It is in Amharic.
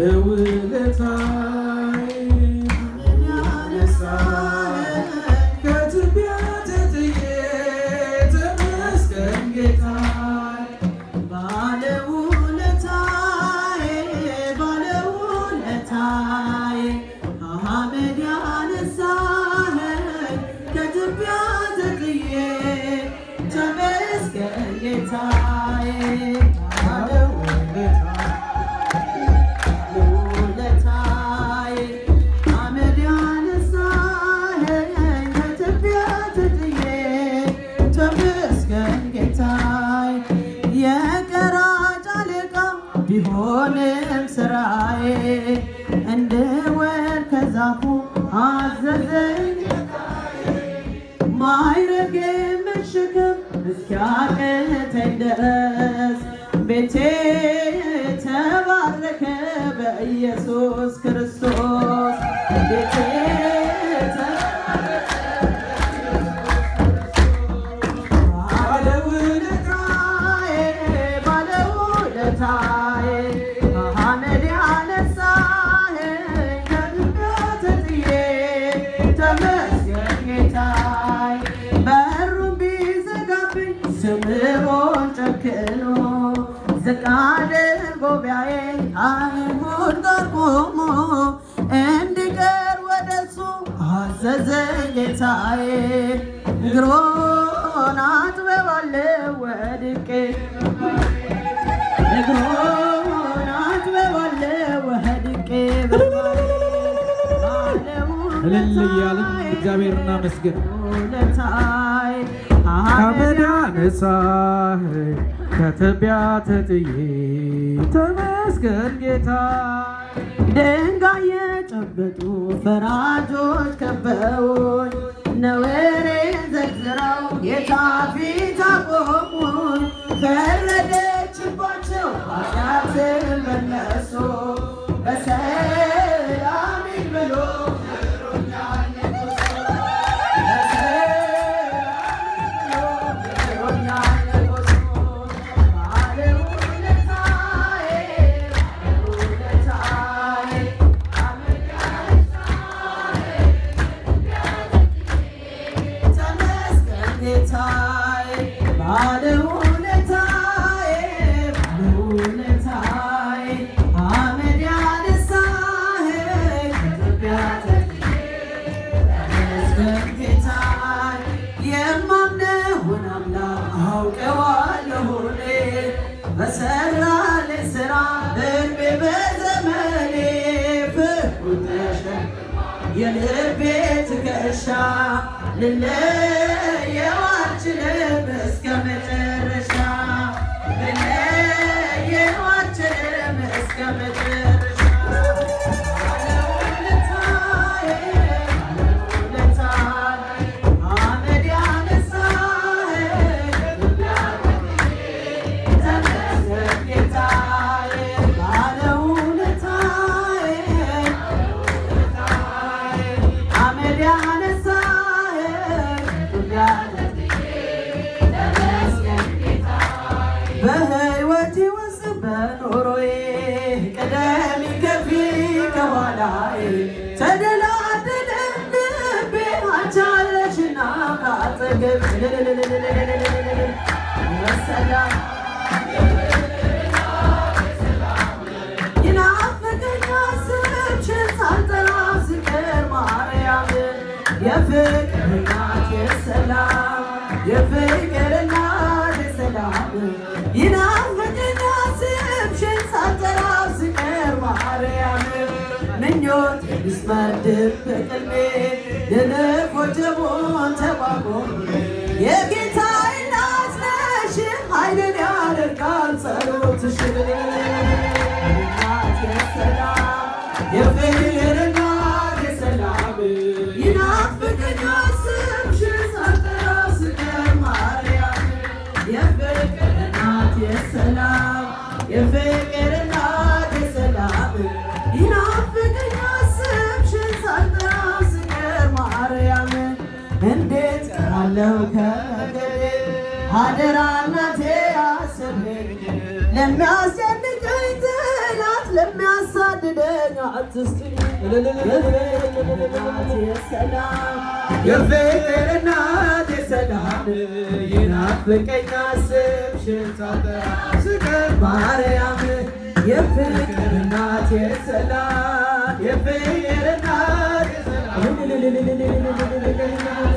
ባለውለታዬ ያነሳኝ ከትቢያ ተጥዬ ተመስገን ጌታዬ ባለውለታዬ ባለውለታዬ አመድ ያነሳኸኝ ከትቢያ ተጥዬ ተመስገን ጌታዬ ባለውለታዬ አመድ ያነሳኸኝ ከትቢያ ተጥዬ ተመስገን ጌታዬ የቀራጭ አለቃ ቢሆንም ስራዬ እንድወርድ ከዛፉ አዘዘኝ ማይረግ መሸከም እስኪያቅተኝ ድረስ ቤቴ ተባረከ በኢየሱስ ክርስቶስ ቤቴ ባለውለታዬ ባለውለታዬ አመድ ያነሳኸኝ ከድንጋይ ተጥዬ ተመስገን ጌታዬ በሩን ቢዘጋብኝ ስምዖን ጨክኖ ዝቅ አድርጎ ቢያየኝ አይሁድ ጋር ቆሞ እንድቀር ወደሱ አዘዘኝ ጌታዬ እግሮን አጥበባለሁ ወድቄ እግሮን አጥበባለሁ ወድቄ እልል እያልን እግዚአብሔር እናመስግን። ውለታይ አመድ ያነሳኸኝ ከትቢያ ተጥዬ ተመስገን ጌታዬ ድንጋይ የጨበጡ ፈራጆች ከበውኝ ነውሬን ዘርዝረው ጌታ ፊት አቆሙኝ። ፈረደችባቸው ኃጢአትን በነሱ በሰላም ሂድ ብሎ ነግሮኛል ንጉሡ። በሰላም ሂድ ብሎ ነግሮኛል ንጉሡ። ባለውለታዬ ባለውለታዬ ተመስገን ጌታዬ ባለውለታዬ ባለውለታዬ አመድ ያነሳኸኝ ከኢትዮጵያ ተመስገን ጌታዬ የማምነውን አምላክ አውቀዋለሁ እኔ በሰራልኝ ስራ እድሜ በዘመኔ ፍቅሩ ተሸክሞ የልቤ ትከሻ ልለየው አልችልም እስከ መጨረሻ ልለየው አልችልም እስከ መጨረሻ ባለውለታዬ ባለውለታዬ አመድ ያነሳኸኝ ተመስገን ጌታዬ ባለውለታዬ አመድ ያነሳኸኝ በሕይወቴ ውስጥ በኑሮዬ ቀደም ከፊ ከኋላዬ ተደላደለ ልቤ አንቻለሽና ካጠገብ ሰላም ይናፍቀኛል ስምሽን ሳልጠራ ስቀር ማርያም የፍቅር እናት የሰላም የፍቅር እናት የሰላም ይናፍቀኛል ስምሽን ሳልጠራ ስቀር ማርያም ምኞት የሚስመድብ በቅልቤ ልልፍ ወጀቡን ተቋቁም የጌታ እናት ነሽ ኃይልን ያደርጋል ጸሎትሽ እናት የሰላም የፍቅር እናት የሰላም ይናፍቀኛል ስምሽን ሳልጠራ ስቀር ማርያም የፍቅር እናት የሰላም የፍቅር እናት የሰላም ይናፍቀኛል ስምሽን ሳልጠራ ስቀር ማርያም እንዴት ቀራለሁ ከመንገዴ አደራ እናቴ አስበኝ ለሚያስጨንቀኝ ጠላት ለሚያሳድደኝ ለኛ አትስጥኝ ሰላም የፍቅር እናት የሰላም ይናፍቀኛ ስምሽን ሳጠራ ስቀር ማርያም የፍቅር እናት የሰላም የፍቅር እናት የሰላም